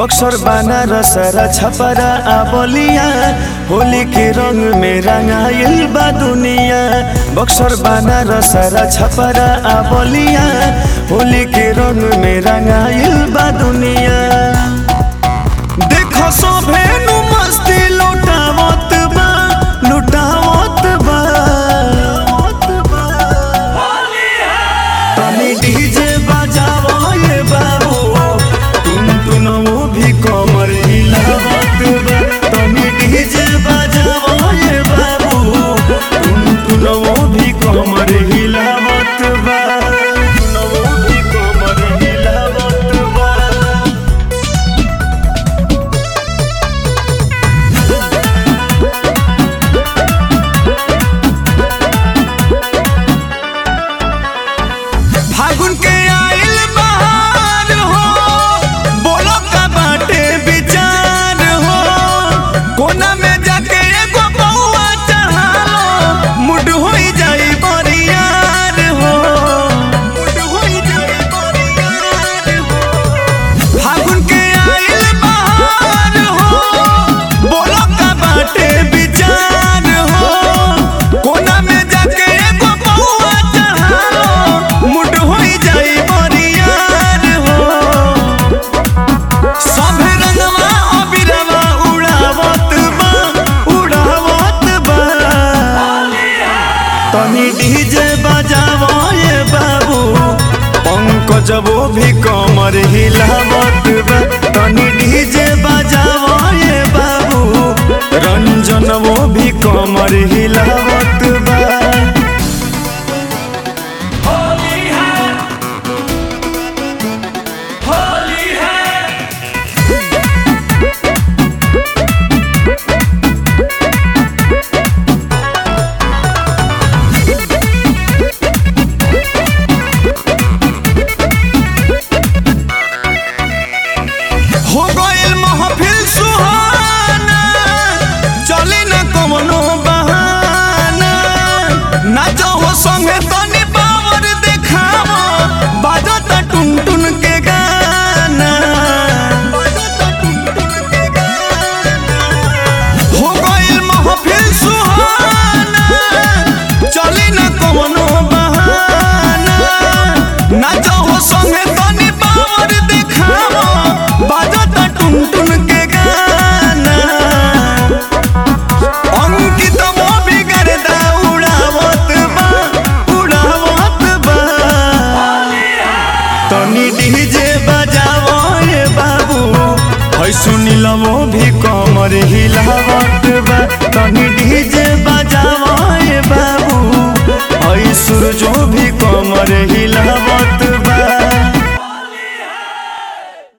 बक्सर बनारस र छपरा आबलिया होली के रंग में रंगाइल बा दुनिया बक्सर बनारस र छपरा आबलिया होली के रंग में रंगाइल बा दुनिया देखो सोभे नु मस्ती लुटावत बा लुटावत बा तनी डीजे बजावो ये बाबू तुम तुनमो भी कमर हिलावत बा तनी डीजे बजावो ये बाबू तुम तुनमो भी कमर हिलावत बा तुनमो भी कमर हिलावत बा फागुन के आइल बहार हो बोलो का बाटे विचार हो कोना में जाके एगो बउआ चढ़ालो मुड होई जाई बरियार हो मुड होई जाई बरियार हो फागुन के आइल बहार हो बोलो का बाटे विचार हो कोना में जाके एगो बउआ चढ़ालो मुड होई जाई बरियार हो सभे रंगवा अबिरवा उड़ावत बा उड़ावत बा तनी डीजे बजावो ये बाबू पंकजबो भी कमर हिलावत बा तनी डीजे बजावो ये बाबू रंजनबो भी कमर हिलावत